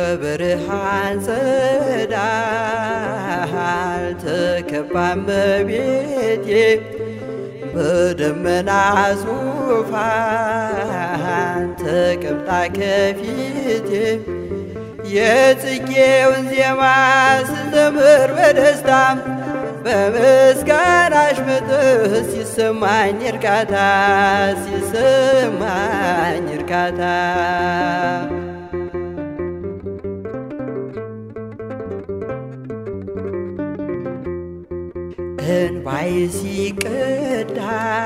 በብርሃን ጸዳል ተከባ እመቤቴ በደመና ዙፋን ተቀምጣ ከፊቴ የጽጌውን ዜማ ስዘምር በደስታ በምስጋናሽ መጥህ ሲሰማኝ እርካታ ሲሰማኝ እርካታ እንባይ ሲቀዳ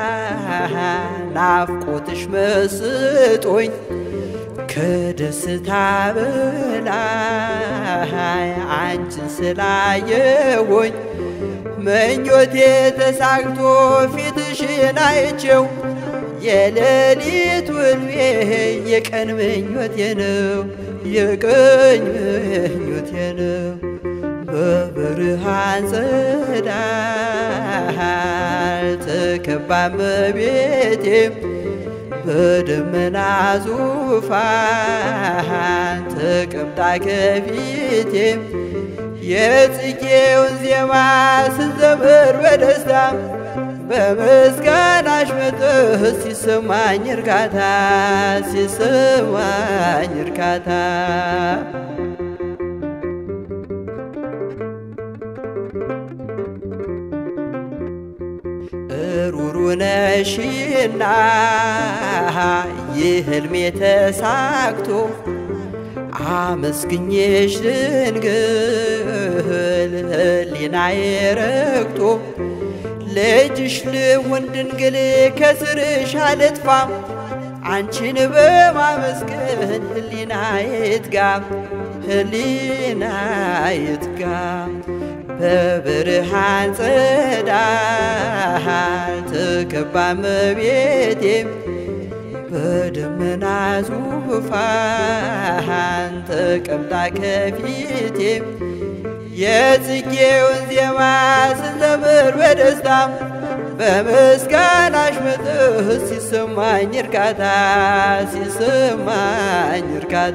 ናፍቆትሽ መስጦኝ ከደስታ በላይ አንቺን ስላየወኝ ምኞቴ ተሳክቶ ፊትሽን አይቼው የሌሊት ውልቤ የቀን ምኞቴ ነው የቀን ምኞቴ ነው። በብርሃን ጸዳል ተከባ እመቤቴ በደመና ዙፋን ተቀምጣ ከፊቴ የጽጌውን ዜማ ስዘምር በደስታ በምስጋናሽ መጥህ ሲሰማኝ እርካታ ሲሰማኝ እርካታ ሩሩ ነሽና ይህ ሕልሜ ተሳክቶ አመስግኜሽ ድንግል ሕሊናዬ ረክቶ ልጅሽ ልሁን ድንግል ከስርሽ አልጥፋ አንቺን በማመስገን ሕሊናዬ ይትጋ ሕሊናዬ ይትጋ በብርሃን ጸዳል ተከባ እመቤቴ በደመና ዙፋን ተቀምጣ ከፊቴ የጽጌውን ዜማ ስዘምር በደስታ በምስጋናሽ መጥህ ሲሰማኝ እርካታ ሲሰማኝ እርካታ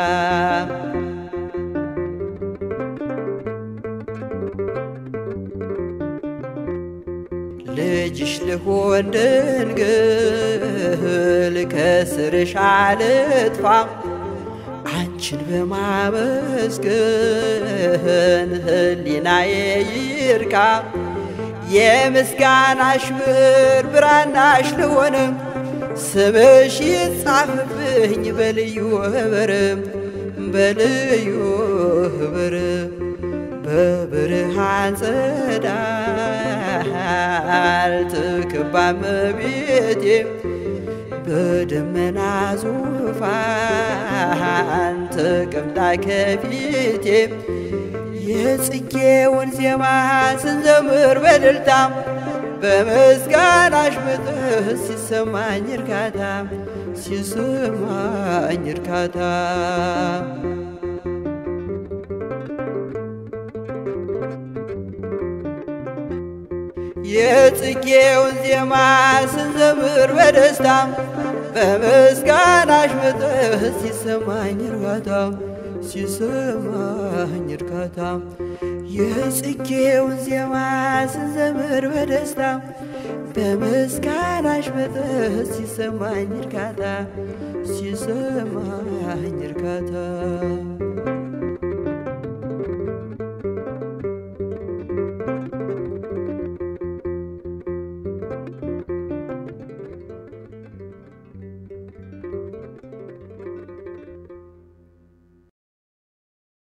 ልጅሽ ልሆን ድንግል ከስርሽ አልጥፋ አንቺን በማመስገን ሕሊናዬ ይርካ የምስጋናሽ ብር ብራናሽ ልሆንም ስምሽ ይጻፍብኝ በልዩ ህብርም በልዩ ህብርም በብርሃን ጸዳል ተከባ እመቤቴ በደመና ዙፋን ተቀምጣ ከፊቴ የጽጌውን ዜማ ስንዘምር በእልልታ በምስጋናሽ መጥህ ሲሰማኝ እርካታ ሲሰማኝ እርካታ የጽጌውን ዜማ ስንዘምር በደስታ በምስጋናሽ መጥህ ሲሰማኝ እርካታ ሲሰማኝ እርካታ የጽጌውን ዜማ ስንዘምር በደስታ በምስጋናሽ መጥህ ሲሰማኝ እርካታ ሲሰማኝ እርካታ